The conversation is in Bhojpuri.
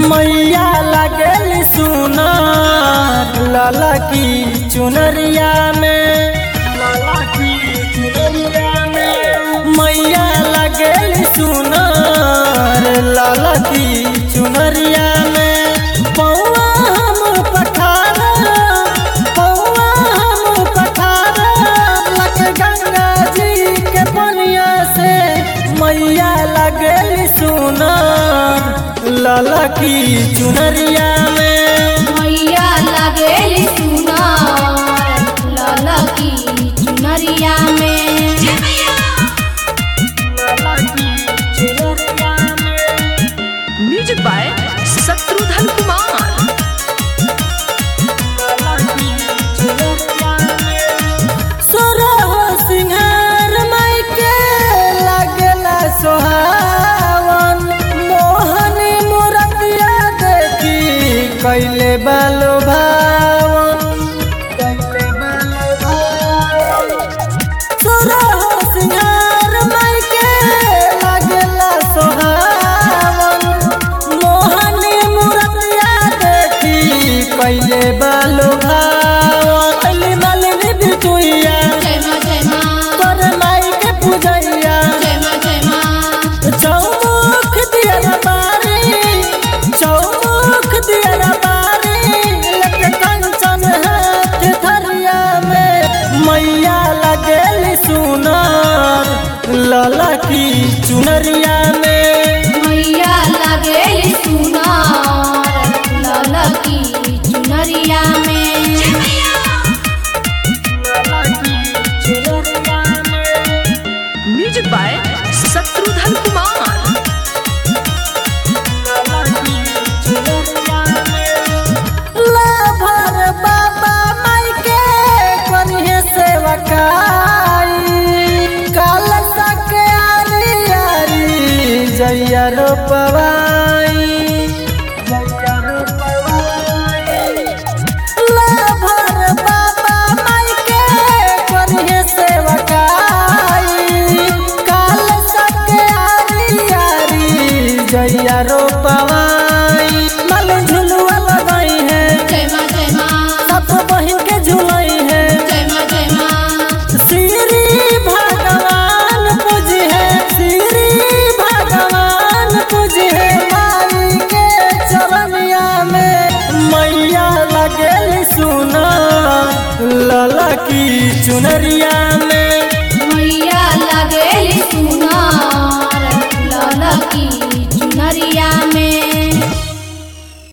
मैया लगल सुनार लाला की चुनरिया में लाला की चुनरिया में मैया लगल सुनार लाला की चुनरिया में पौआ हम पठारा पौआ हम पठारा लग गंगा जी के पनिया से मैया लगल सुनार लाला की चुनरिया में मैया लगेली सुनार लाला की चुनरिया में लाला की चुनरिया में म्यूजिक बाय शत्रुघ्न कुमार सोरह सिंहार मायके लागला सोहावन मोहनी मुरतिया देखी कैले बालो भावन कैले बालो भावन सोरह सिंहार मायके लागला सोहावन मोहनी मुरतिया देखी कैले बालो भावन अली मालिनी बिटुइया जय माँ जय माँ कर माई के पूजैया जय माँ जय माँ चौमुख दिया बारी चौमुख दिया बारी लग कंचन हाथ थरिया में मैया लगेल सुनार लाला की चुनरिया में मैया लगेली सुनार लाला की चुनरिया में लाला की चुनरिया में म्यूजिक बाय शत्रुघ्न कुमार लाभर बाबा माई के करिहे सेवकाई काल तक आरी आरी जैया रोपवाई जैया रोपवाई लाभर बाबा माई के करिहे सेवकाई काल तक आरी आरी जैया रोपवाई मल झुलुआ लगाई है जय माँ जय माँ सब बहिन के झुलाई है जय माँ जय माँ श्री भगवान पूज है श्री भगवान पूज है माई के चरनिया में मैया लगेल सुना लाला की चुनरिया में